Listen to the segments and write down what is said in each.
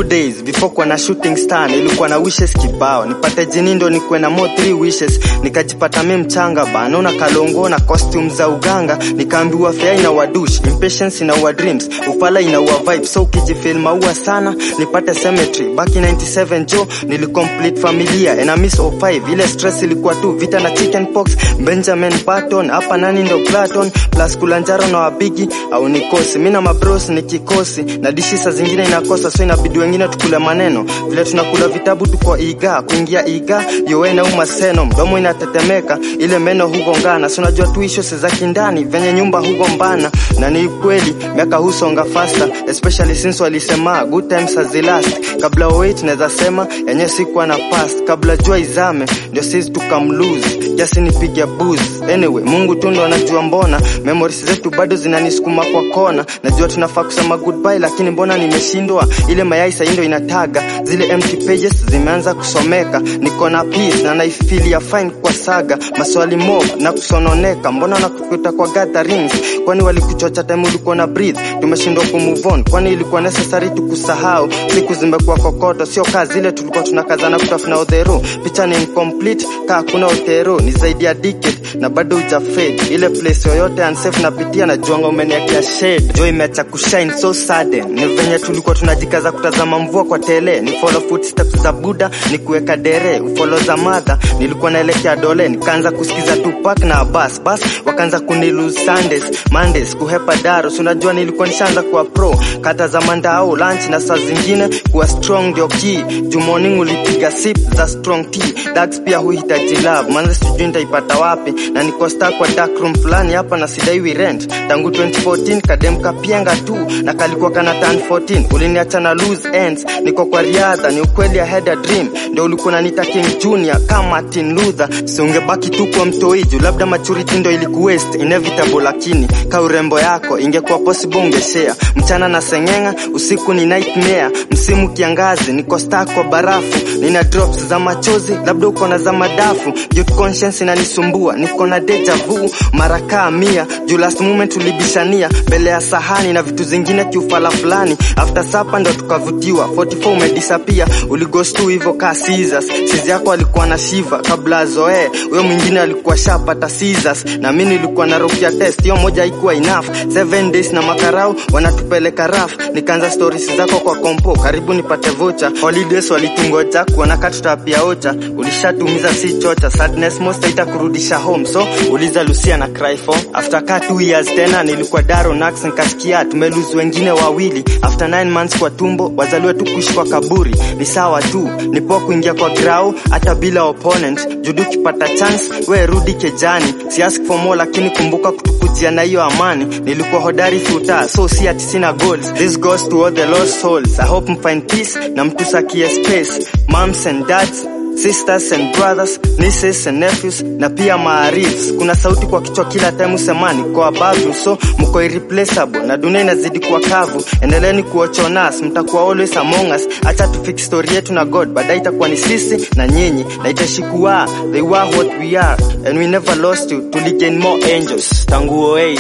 good days before kuwa na shooting star nilikuwa na wishes kibao nipate jini ndo nikuwe na more three wishes nikajipata mi mchanga banona kalongo na costume za uganga nikaambiwa fea ina wadush impatience ina wa dreams ufala ina wa vibe so ukijifil maua sana nipate cemetery back in 97 jo nilicomplete familia and I miss 05 ile stress ilikuwa tu vita na chicken pox Benjamin Button hapa nani ndo Platon plus kulanjaro na wabigi au nikosi mi na mabros ni kikosi na dishi saa zingine inakosa so inabidi wengine tukule maneno vile tunakula vitabu tuko iga kuingia iga yowe na umaseno mdomo inatetemeka ile meno hugongana so unajua tu issues za kindani venye nyumba hugombana na ni kweli miaka husonga faster especially since walisema good times has the last kabla wait naweza sema yenye sikuwa na past kabla jua izame ndio sisi tukamlose jasi nipige booze anyway mungu tu ndo anajua mbona memories zetu bado zinanisukuma kwa kona najua tunafaa kusema goodbye lakini mbona nimeshindwa ile mayai sahii ndo inataga zile empty pages zimeanza kusomeka niko na peace na naifilia fine kwa saga maswali mob na kusononeka mbona nakukuta kwa gatherings kwani walikuchocha time ulikuwa na breathe tumeshindwa kumove on kwani ilikuwa necessary tukusahau siku zimekuwa kokoto sio kazi ile tulikuwa tunakazana kutafuna odhero picha ni incomplete kaa kuna otero ni zaidi ya decade na bado uja fade ile place yoyote unsafe napitia na juanga umeniakia shade jo imeacha kushine so sudden ni venye tulikuwa tunajikaza kutazama mvua kwa tele ni follow footsteps za buda ni kuweka dere ufolo za madha nilikuwa naelekea dole nikaanza kusikiza Tupac na bas bas wakaanza kunilose Sundays Mondays kuhepa daros unajua nilikuwa nishaanza kuwa pro kata za mandao lunch na saa zingine kuwa strong ndio key juu morning ulipiga sip za strong tea dags pia huhitaji love manze sijui nitaipata wapi na niko stuck kwa dark room fulani hapa na sidaiwi rent tangu 2014 kadem kapienga tu na kalikuwa kana turn 14 uliniacha na loose ends niko kwa riadha ni ukweli I had a dream ndio ulikuwa unaniita King Junior kama Martin Luther si ungebaki tu kwa mtoiju labda maturity ndo ilikuwaste inevitable lakini ka urembo yako ingekuwa possible ungeshare mchana na seng'enga usiku ni nightmare msimu kiangazi niko stuck kwa barafu nina drops za machozi labda uko na za madafu youth conscience inanisumbua niko na deja vu mara kaa mia juu last moment tulibishania mbele ya sahani na vitu zingine kiufala fulani after sapa ndo tukavutiwa 44 umedisapia uligostu hivyo kaa Caesars sizi yako alikuwa na shiva kabla azoee huyo mwingine alikuwa shapata Caesars na mimi nilikuwa na rokia test hiyo moja haikuwa enough 7 days na makarau wanatupeleka raf nikaanza stories zako kwa kompo karibu nipate vocha holidays walitungoja kuona katutapia ocha ulishatumiza si chocha sadness most itakurudisha home so uliza Lucia na cry for after ka 2 years tena nilikuwa Daro Nax nikasikia tumeluzi wengine wawili after 9 months kwa tumbo wazaliwe tu kuishi kwa kaburi ni sawa tu nipo kuingia kwa grau hata bila opponent judu ukipata chance we rudi kejani si ask for more lakini kumbuka kutukujia na hiyo amani nilikuwa hodari futa so si ati sina goals this goes to all the lost souls i hope mfind peace na mtusakie space moms and dads sisters and brothers nieces and nephews na pia maarifs kuna sauti kwa kichwa kila time usemani kwa above so mko irreplaceable na dunia inazidi kuwa kavu endeleni kuochonas mtakuwa always among us acha tufix story yetu na god baadaye itakuwa ni sisi na nyinyi na itashikuwa they were what we are and we never lost you tuligain more angels tangu 08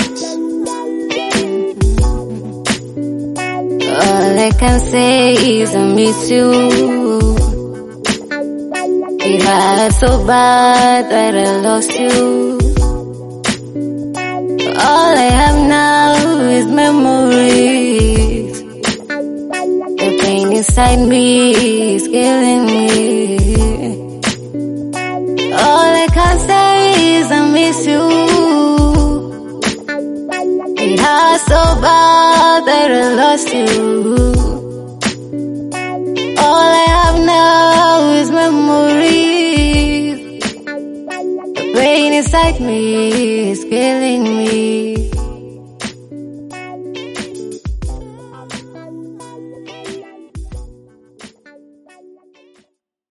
All I can say is I miss you. It hurt so bad that I lost you. All I have now is memories. The pain inside me is killing me. All I can say is I miss you. It hurts so bad that I lost you. All I have now is memories. The pain inside me is killing me.